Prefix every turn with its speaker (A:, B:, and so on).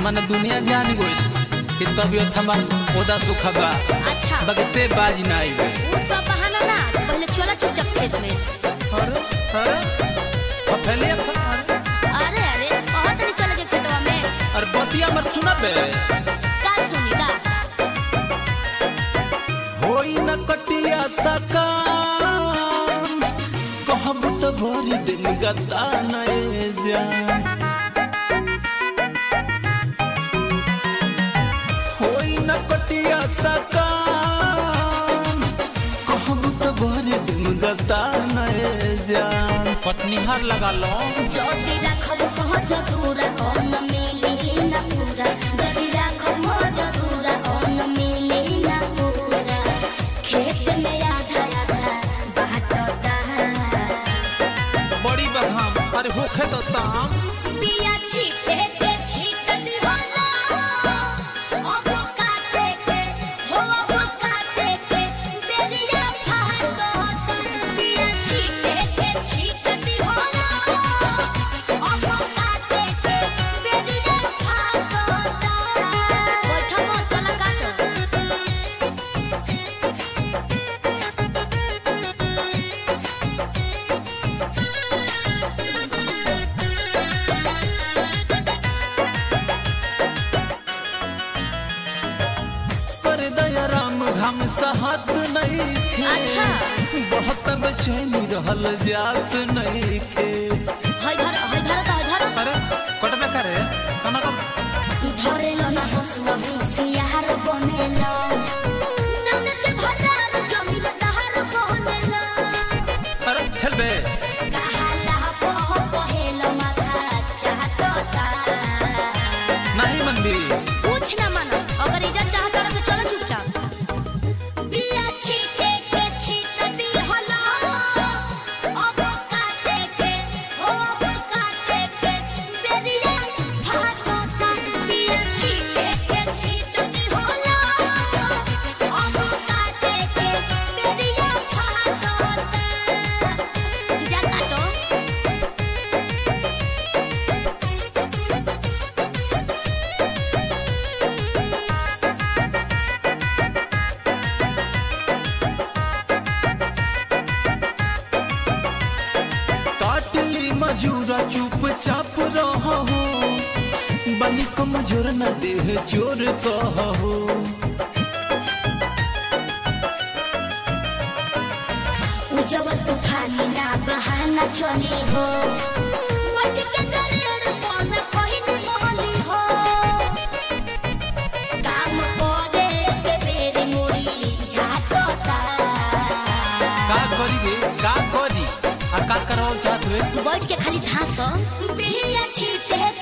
A: मन दुनिया जान गई कि तबियत हमार ओदा सुख बा
B: अच्छा
A: बगते बाज ना आई
B: वो सब बहाना ना पहले चला चुपचाप खेत में
A: अरे अरे फैले अरे
B: अरे अरे बहुत नहीं चले के खेतवा में
A: अरे बतिया मत सुना बे
B: का सुनी का
A: होई न कटिया सका कहब तो भरी दिन गता नए जान होई न कटिया सका कहब तो भरी दिन गता नए जान पत्नी हार लगा लो
B: जोशी राखब पहुँच दूरा कौन मिली न पूरा जदी राखब पहुँच दूरा कौन मिली न पूरा खेत में आधा आधा बाटता
A: बड़ी बदहाम अरे होखे तो ताम
B: बिया छीटे के छीटत होला अब काटे के हो अब काटे के बेरिया फाटत बिया छीटे के छीटत होला अब काटे के बेरिया फाटत बैठो मत चला काटो
A: पर दया राम घाम सहत नहीं थे
B: अच्छा।
A: बहुत बेचैनी रहल जात नहीं थे
B: हई धर हई धर हई धर
A: अरे कट में करे समा कर
B: धरेलो ना हसुआ होशियार बनेलो ननद भंडार जमीन दहार बनेलो
A: अरे खेल बे
B: कहाला पह पहेलो माथा चाहता
A: नहीं मनबी
B: कुछ ना मानो अगर इज्जत चाहता रहे तो चलो चुपचाप बिया छीटे के छीटती होला अब काटे के हो अब काटे के बेरिया फाटता बिया छीटे के छीटती होला अब काटे के बेरिया फाटता जा काटो
A: काटली मजूरा चुपचाप रहो बनी कमजोर न देह चोर कहो
B: उजवल तूफानी ना बहाना चली हो मट के दलेर पन कहिन मोली हो काम करे के बेरी मुड़ी झाटता
A: का करी रे का करी आ का कराओ चाहत रे
B: बैठ के खाली थास बिया छीटे